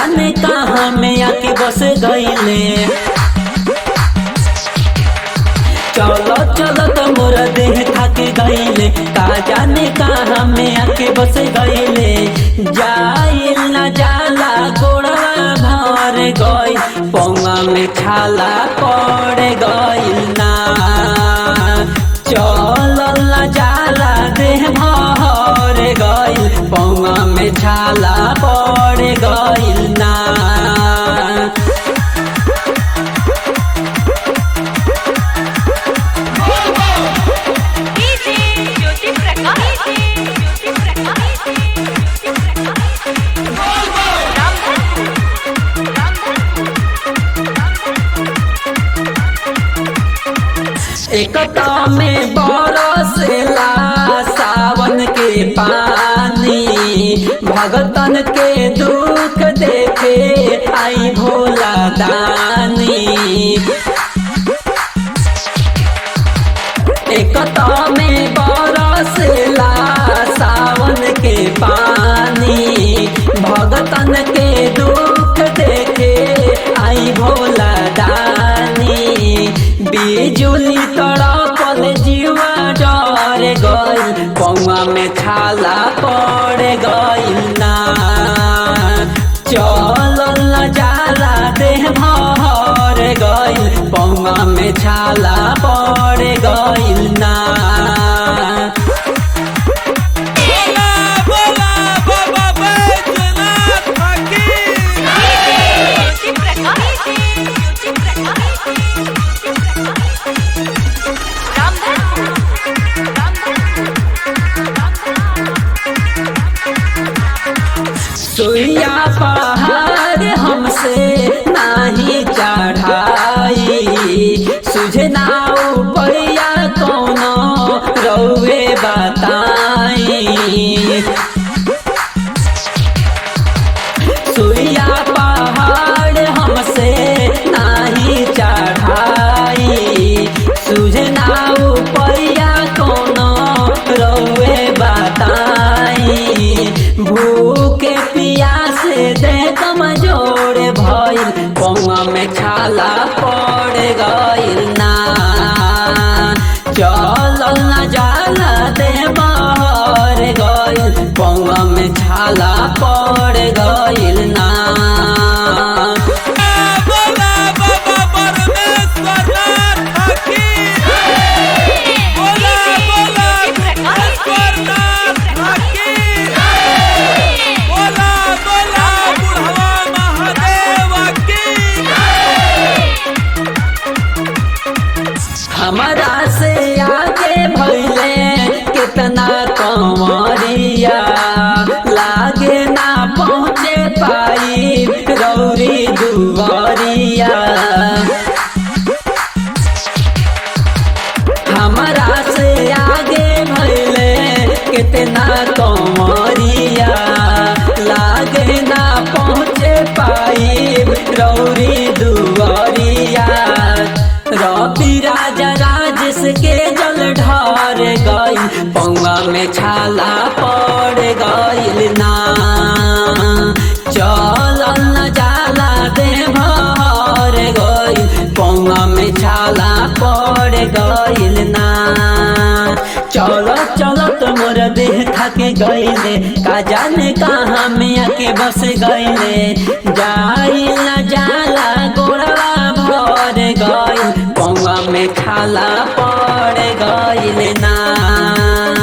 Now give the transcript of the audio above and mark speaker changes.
Speaker 1: जाने कहाँ में आके बस गईले चलो चलो तो मोरा देह थक गईले का जाने कहाँ में आके बस गईले जाइल न जाला गोड़वा भर गई पौवा में छाला पड़ गईल ना चल न जाला देह भर गईल पौवा में छाला पड़ गईल ना
Speaker 2: डीजे ज्योति प्रकाश ज्योति प्रकाश ज्योति प्रकाश रामधन
Speaker 1: एकता में बरसेला सावन के पानी भगतन के दुख देखे आई भोला दानी एकता में बरसेला सावन के पानी भगतन के दुख देखे आई भोला दानी बिजुली तड़पल जीवा डर गई पौआ में छाला पड़ गई ना चल न जाला देह भर गई पौआ में छाला पड़ गई ना
Speaker 3: बोला बोला बाबा बैजनाथ की
Speaker 2: ज्योति प्रकाश ज्योति प्रकाश रामधन
Speaker 1: सुइया पहाड़ हमसे नाही चढ़ाई सुझना उपैया कोनो रौवे बताई सुइया पहाड़ हमसे नाही चढ़ाई सुझना उपैया कोनो रौवे बताई भूखे पियासे दे कमजोर भइल पौआ में छाला पड़ गइल ना चल न जाला दे बहर गइल पौआ में छाला पड़ गइल ना
Speaker 3: बोला बाबा परमेश्वरनाथ की बोला बोला ईश्वरनाथ की बोला बोला बुढ़वा महादेव की
Speaker 1: हमारा से आगे भैले कितना कमरिया लागे ना पहुँचे पाई गौरी दुआरिया हमारा से आगे भैले कितना कमरिया लागे ना पहुँचे पाई गौरी दुआरिया रवि राजा राजेश के जल ढार गई पौआ में छाला पड़ गईल ना चल न जाला दे भर गईल पौआ में छाला पड़ गईल ना चलो चलो तो मोर देह थके गईले का जाने कहाँ में आके बस गईले जाई न जाला गोड़वा भर गई पौआ में खाला पड़ गईल ना